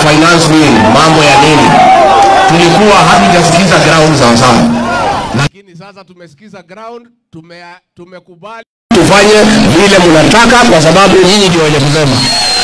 finance bill, mambo ya nini, tulikuwa hatujasikiza ground sawa sawa, lakini sasa tumesikiza ground, tume, tumekubali tufanye vile mnataka, kwa sababu nyinyi ndio wenye kusema.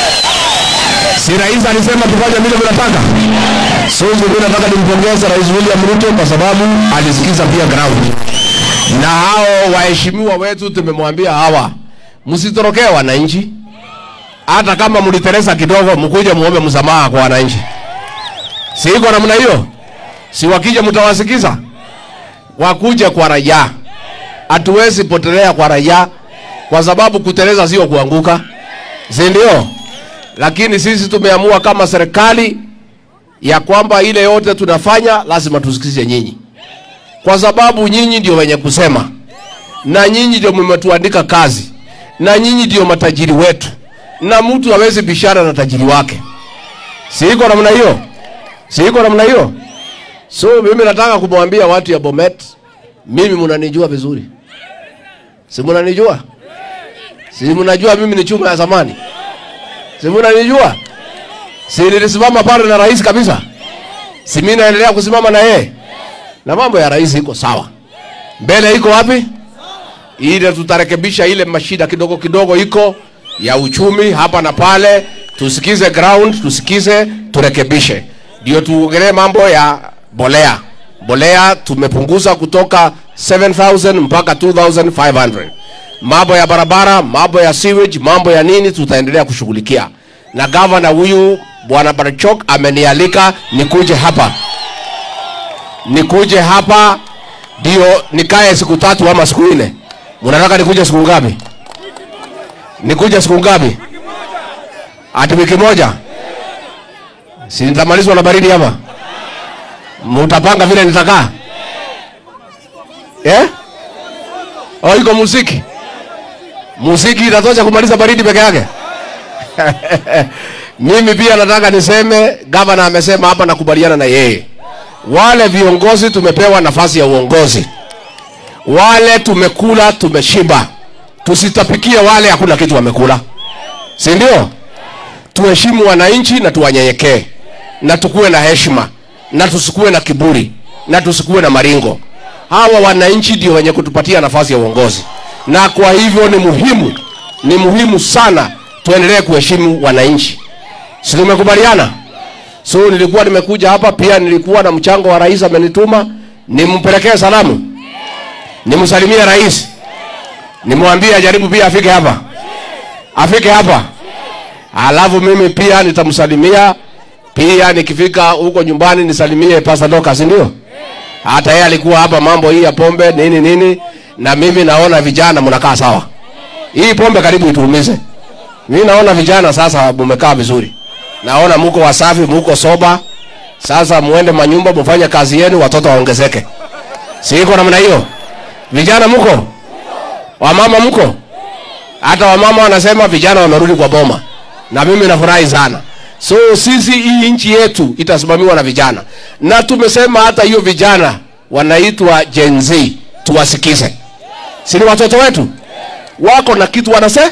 Si rais alisema tufanye vile mnataka? So mimi nataka nimpongeze Rais William Ruto kwa sababu alisikiza pia ground, na hao waheshimiwa wetu tumemwambia hawa, msitorokee wananchi, hata kama mliteresa kidogo, mkuje muombe msamaha kwa wananchi. Si iko namna hiyo? Si wakija mtawasikiza? Wakuje kwa raia. Hatuwezi potelea kwa raia kwa sababu kuteleza sio kuanguka, si ndio? Lakini sisi tumeamua kama serikali ya kwamba ile yote tunafanya lazima tusikize nyinyi, kwa sababu nyinyi ndio wenye kusema, na nyinyi ndio mmetuandika kazi, na nyinyi ndio matajiri wetu, na mtu hawezi bishara na tajiri wake. Si iko namna hiyo? Si iko namna hiyo? So mimi nataka kumwambia watu ya Bomet, mimi mnanijua vizuri, si mnanijua? Si mnajua mimi ni chuma ya zamani? Si mnanijua? Si nilisimama pale na rais kabisa? Si mimi naendelea kusimama na yeye? Na mambo ya rais iko sawa. Mbele iko wapi? Ile tutarekebisha ile mashida kidogo kidogo iko ya uchumi hapa na pale, tusikize ground, tusikize, turekebishe. Ndio tuongelee mambo ya bolea. Bolea tumepunguza kutoka 7000 mpaka 2500 mambo ya barabara, mambo ya sewage, mambo ya nini tutaendelea kushughulikia. Na gavana huyu bwana Barachok amenialika nikuje hapa, nikuje hapa ndio nikae siku tatu ama siku nne. Mnataka nikuje siku ngapi? Nikuje siku ngapi? Ati wiki moja? Si nitamalizwa na baridi hapa? Mutapanga vile nitakaa eh? Oh, iko muziki muziki itatosha kumaliza baridi peke yake. Mimi pia nataka niseme, gavana amesema hapa, nakubaliana na yeye. Wale viongozi tumepewa nafasi ya uongozi, wale tumekula, tumeshiba, tusitapikie wale hakuna kitu wamekula, si ndio? Tuheshimu wananchi na tuwanyenyekee na tukuwe na heshima na tusikuwe na kiburi na tusikuwe na maringo. Hawa wananchi ndio wenye kutupatia nafasi ya uongozi na kwa hivyo ni muhimu, ni muhimu sana tuendelee kuheshimu wananchi. Si tumekubaliana? So nilikuwa nimekuja hapa pia, nilikuwa na mchango wa rais amenituma nimpelekee salamu, nimsalimie rais, nimwambie ajaribu pia afike hapa, afike hapa, alafu mimi pia nitamsalimia pia, nikifika huko nyumbani nisalimie Pastor Dorcas, ndio hata yeye alikuwa hapa, mambo hii ya pombe nini nini na mimi naona vijana mnakaa sawa. Hii pombe karibu ituumize. Mimi naona vijana sasa mmekaa vizuri, naona muko wasafi, muko soba. Sasa muende manyumba mfanye kazi yenu, watoto waongezeke. Si iko namna hiyo? Vijana muko, wamama muko, hata wamama wanasema vijana wamerudi kwa boma, na mimi nafurahi sana. So sisi hii nchi yetu itasimamiwa na vijana, na tumesema hata hiyo vijana wanaitwa Gen Z tuwasikize si ni watoto wetu wako na kitu wanasema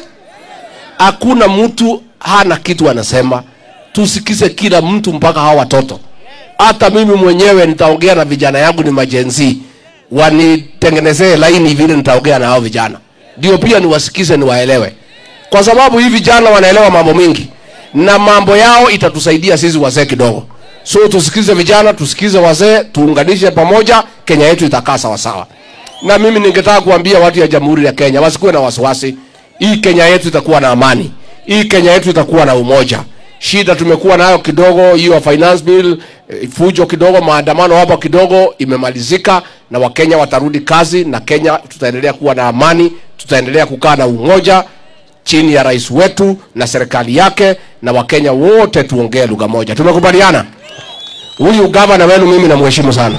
hakuna mtu hana kitu anasema tusikize kila mtu mpaka hawa watoto hata mimi mwenyewe nitaongea na vijana yangu ni majenzi wanitengenezee laini vile nitaongea na hao vijana ndio pia niwasikize niwaelewe kwa sababu hii vijana wanaelewa mambo mingi na mambo yao itatusaidia sisi wazee kidogo so tusikize vijana tusikize wazee tuunganishe pamoja kenya yetu itakaa sawasawa na mimi ningetaka kuambia watu ya jamhuri ya kenya wasikuwe na wasiwasi hii kenya yetu itakuwa na amani hii kenya yetu itakuwa na umoja shida tumekuwa nayo kidogo hiyo finance bill eh, fujo kidogo maandamano hapa kidogo imemalizika na wakenya watarudi kazi na kenya tutaendelea kuwa na amani tutaendelea kukaa na umoja chini ya rais wetu na serikali yake na wakenya wote tuongee lugha moja tumekubaliana huyu gavana wenu mimi namheshimu sana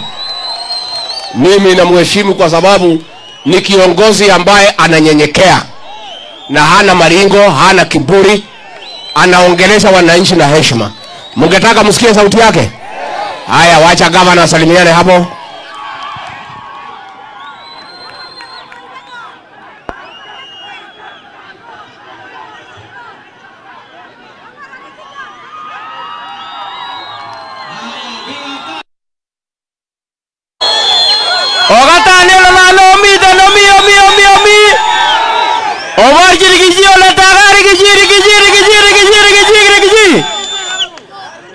mimi namheshimu kwa sababu ni kiongozi ambaye ananyenyekea na hana maringo hana kiburi anaongelesha wananchi na heshima mngetaka msikie sauti yake haya wacha gavana asalimiane hapo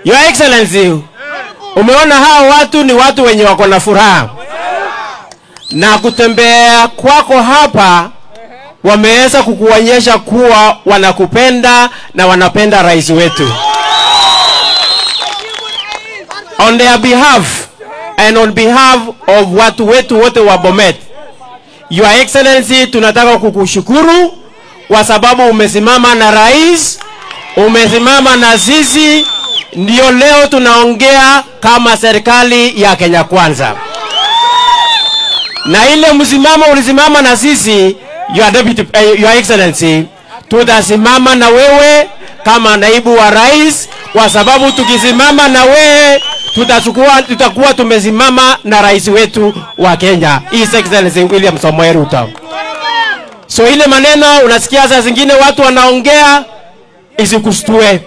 Your Excellency, umeona hao watu ni watu wenye wako na furaha, na kutembea kwako hapa wameweza kukuonyesha kuwa wanakupenda na wanapenda rais wetu. On their behalf and on behalf of watu wetu wote wa Bomet, Your Excellency, tunataka kukushukuru kwa sababu umesimama na rais, umesimama na sisi, ndio leo tunaongea kama serikali ya Kenya Kwanza. Na ile msimamo ulisimama na sisi, Your Deputy, eh, Your Excellency, tutasimama na wewe kama naibu wa rais, kwa sababu tukisimama na wewe tutachukua tutakuwa tumesimama na rais wetu wa Kenya, His Excellency William Samoei Ruto. So ile maneno unasikia saa zingine watu wanaongea isikustue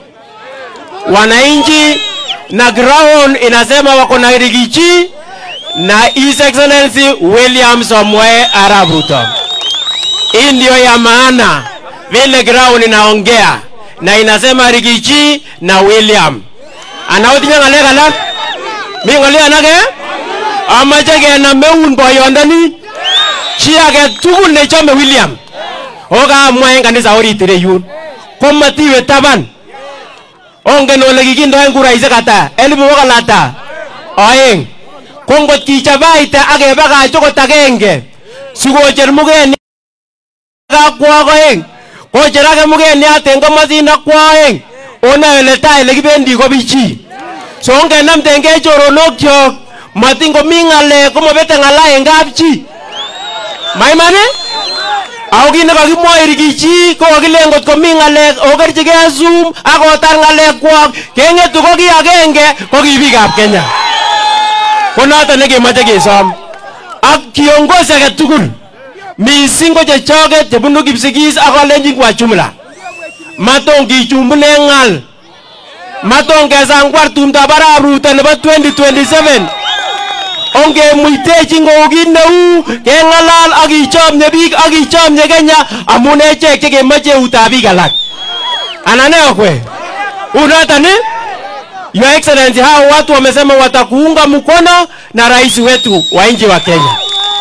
wananchi, na ground inasema wako na Rigathi na His Excellency William Samoei Arap Ruto. Hii ndio ya maana vile ground inaongea na inasema Rigathi na William. Anaotinya ng'alek alak? Mi ng'olyo alake? Amache kenam eun boyondoni chi age tugul nechome William. Okamwa en kanisa orit ireyun. Komatiwe taban. Ongen ole kikindoen kuraisiek ata? Elipu bokol ata? Oeng. Ko ngot kichabaite ak kebakach okot agenge sikocher mugeni kakwo oeng kocher ake mugeniat en komosin akwo oeng onoe ole tai ele kibendi ko bichi so ongenamtengei choronokyok matin komi ng'alek komobete ng'ala en kapchi maiman ako kit nekakimwoe Rigathi ko kakilen ngot komi ng'alek okerchigei Zoom akotar ng'alekwok keng'etu ko ki agenge ko ki biikab Kenya ko noton nekemoche kesom ak kiongozi age tugul mising ko chechoket chebunu Kipsigis ak Kalenjin kwa jumla maton kichumbunen ng'al maton kesangwar tumdab arap Ruto nebo 2027 ongemuitechi kou kit neu keng'alal ak kichomye biik ak kichomye Kenya amun echek chekemoche eutab biik alak anan ne okwe unoton ni Your Excellency, hao watu wamesema watakuunga mkono na rais wetu wa nchi wa Kenya,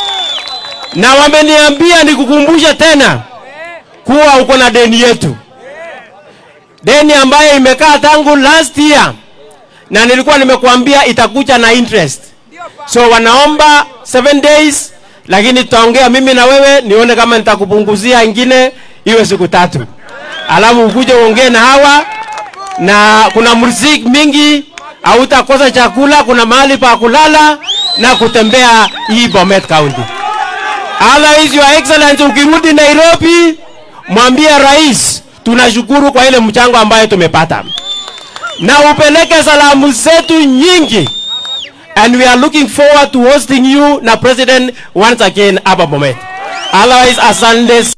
na wameniambia nikukumbushe tena kuwa uko na deni yetu, deni ambayo imekaa tangu last year, na nilikuwa nimekuambia itakuja na interest. So wanaomba 7 days, lakini tutaongea mimi na wewe nione kama nitakupunguzia ingine iwe siku tatu, alafu ukuje uongee na hawa na kuna muziki mingi, hautakosa chakula, kuna mahali pa kulala na kutembea hii Bomet County. Otherwise, Your Excellency, ukirudi Nairobi, mwambie rais tunashukuru kwa ile mchango ambayo tumepata, na upeleke salamu zetu nyingi, and we are looking forward to hosting you na president once again hapa Bomet. Otherwise, asante.